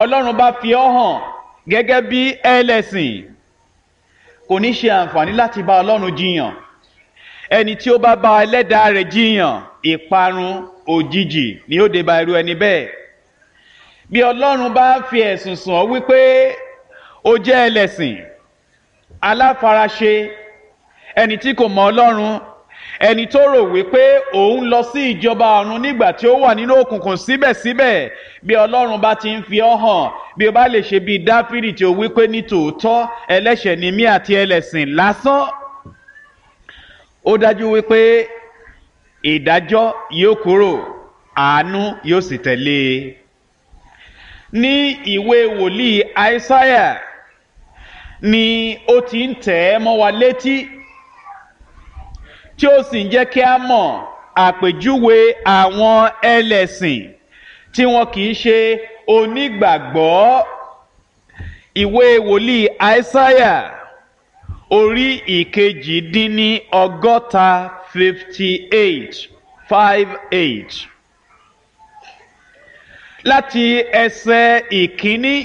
ọlọ́run bá fi ọ́ hàn gẹ́gẹ́ bí ẹlẹ́sìn kò ní ṣe àǹfààní láti bá ọlọ́run jiyàn ẹni tí ó bá bá ẹlẹ́dàá rẹ̀ jiyàn ìparun òjijì ni ó dé bá irú ẹni bẹ́ẹ̀ bí ọlọ́run bá fi ẹ̀sùn sùn ọ́ wípé ó jẹ́ ẹlẹ́sìn aláfaraṣe ẹni tí kò mọ ọlọ́run ẹni tó rò wípé òun lọ sí ìjọba ọ̀run nígbà tí ó wà nínú òkùnkùn síbẹ̀síbẹ̀ bí ọlọ́run bá ti ń fi ọ́ hàn bí o bá lè ṣe bíi dáfídì tí ó wípé ní tòótọ́ ẹlẹ́ṣẹ̀ ni mí àti ẹlẹ́sìn lásán ó dájú wípé ìdájọ́ yóò kúrò àánú yóò sì tẹ̀lé e ní ìwé wòlíì àìsáyà ni ó ti ń tẹ̀ ẹ́ mọ́ wa létí tí ó sì ń jẹ́ kí a mọ̀ àpèjúwe àwọn ẹlẹ́sìn tí wọn kì í ṣe onígbàgbọ́ ìwé wòlíì àìsáyà orí ìkejì dín ní ọgọ́ta fifty eight five eight láti ẹsẹ̀ ìkíní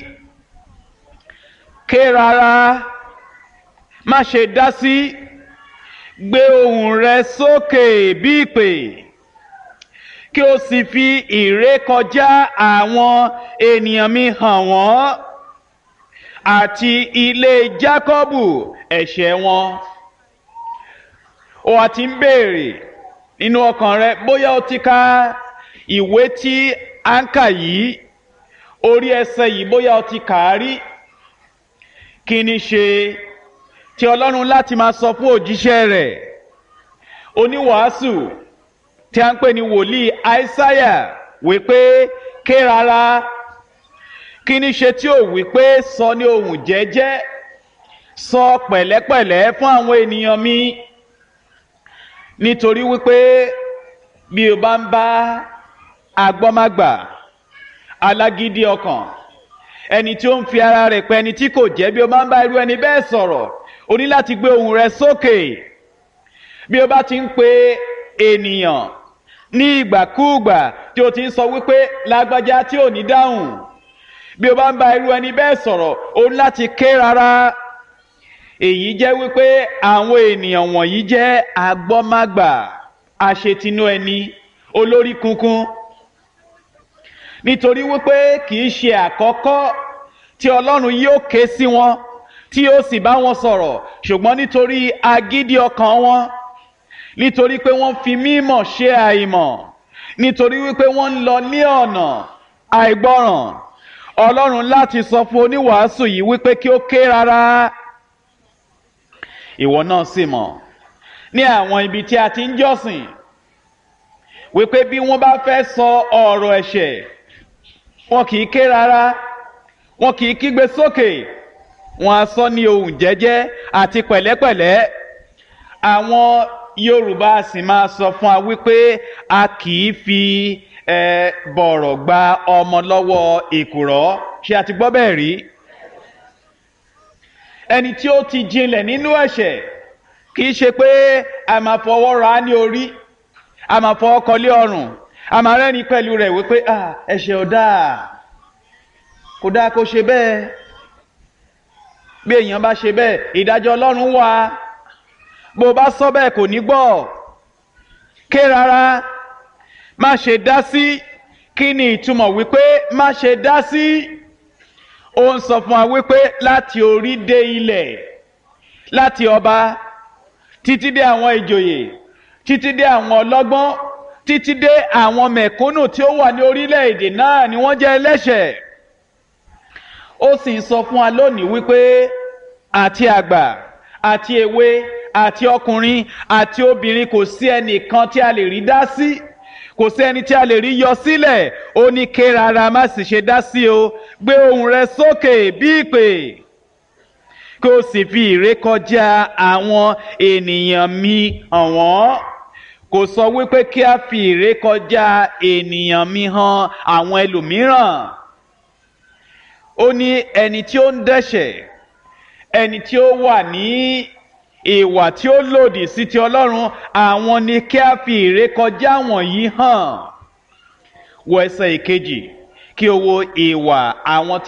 ké rárá má ṣe dá sí gbé ohùn rẹ sókè bí ìpè kí o sì fi ìrékọjá àwọn ènìyàn mi hàn wọ́n àti ilé jákọ́bù ẹ̀ṣẹ̀ wọn o àti ń béèrè nínú ọkàn rẹ bóyá o ti ka ìwé tí à ń kà yìí orí ẹsẹ̀ yìí bóyá o ti kà á rí kí ni ṣe tí ọlọ́run láti máa sọ fún òjíṣẹ́ rẹ̀ oníwàásù tí a ń pè ní wòlíì àìsáyà wípé ké rárá kí ni ṣe tí ò wípé sọ ní ohùn jẹ́jẹ́ sọ pẹ̀lẹ́pẹ̀lẹ́ fún àwọn ènìyàn mi nítorí wípé bí o bá ń bá agbọ́mágbà alágídí ọkàn ẹni tí ó ń fi ara rẹ̀ pẹ́ ẹni tí kò jẹ́ bí o bá ń bá irú ẹni bẹ́ẹ̀ sọ̀rọ̀ o ní láti gbé ohùn rẹ sókè bí o bá ti ń pe ènìyàn ní ìgbàkúùgbà tí o ti ń sọ wípé lágbájá tí ò ní dáhùn bí o bá ń bá irú ẹni bẹ́ẹ̀ sọ̀rọ̀ o ní láti ké rárá èyí jẹ́ wípé àwọn ènìyàn wọ̀nyí jẹ́ agbọ́mágbà aṣetinú ẹni olórí kunkun nítorí wípé kì í ṣe àkọ́kọ́ tí ọlọ́run yóò ké sí wọn tí yóò sì bá wọn sọ̀rọ̀ ṣùgbọ́n nítorí agídí ọkàn wọn nítorí pé wọ́n fi mímọ̀ ṣe àìmọ̀ nítorí wípé wọ́n ń lọ ní ọ̀nà àìgbọràn ọlọ́run láti sọ fún oníwàásù yìí wípé kí ó ké rárá ìwọ náà sì mọ̀ ní àwọn ibi tí a ti ń jọ́sìn wípé bí wọ́n bá fẹ́ sọ ọ̀rọ̀ ẹ̀ṣẹ̀ wọn kì í ké rárá wọn kì í kígbe sókè wọn á sọ ní ohùn jẹ́jẹ́ àti pẹ̀lẹ́pẹ̀lẹ́ àwọn yorùbá sì máa sọ fún wa wípé a kì í fi ẹ bọ̀rọ̀ gba ọmọ lọ́wọ́ èkùrọ́ ṣé a ti gbọ́ bẹ́ẹ̀ rí ẹni tí ó ti jinlẹ̀ nínú ẹ̀ṣẹ̀ kì í ṣe pé a máa fọwọ́ ra ní orí a máa fọwọ́ kọlé ọrùn a máa rẹ́ni pẹ̀lú rẹ̀ wípé ẹ̀ṣẹ̀ ò dáa kò dáa kó ṣe bẹ́ẹ̀ bí èèyàn bá ṣe bẹ́ẹ̀ ìdájọ́ ọlọ́run wà bó bá sọ bẹ́ẹ̀ kò ní gbọ́ ké rárá má ṣe dá sí kí ni ìtumọ̀ wípé má ṣe dá sí ó ń sọ fún wa wípé láti orí dé ilẹ̀ láti ọba títí dé àwọn ìjòyè títí dé àwọn ọlọ́gbọ́n títí dé àwọn mẹ̀kúnnù tí ó wà ní orílẹ̀-èdè náà ni wọ́n jẹ́ ẹlẹ́ṣẹ̀ ó sì ń sọ fún wa lónìí wípé àti àgbà àti èwe àti ọkùnrin àti obìnrin kò sí ẹnìkan tí a lè rí dá sí kò sí ẹni tí a lè rí yọ sílẹ̀ ó ní ké rárá má sì ṣe dá sí o gbé ohùn rẹ sókè bí ìpè kí o sì fi ìrékọjá àwọn ènìyàn mi hàn wọ́n kò sọ wípé kí a fi ìrékọjá ènìyàn mi hàn àwọn ẹlòmíràn ó ní ẹni tí ó ń dẹ́ṣẹ̀ ẹni tí ó wà ní ìwà tí ó lòdì sí ti ọlọ́run àwọn ni kí a fi ìrékọjá wọ̀nyí hàn wọ ẹsẹ̀ ìkejì kí o wo ìwà àwọn tí.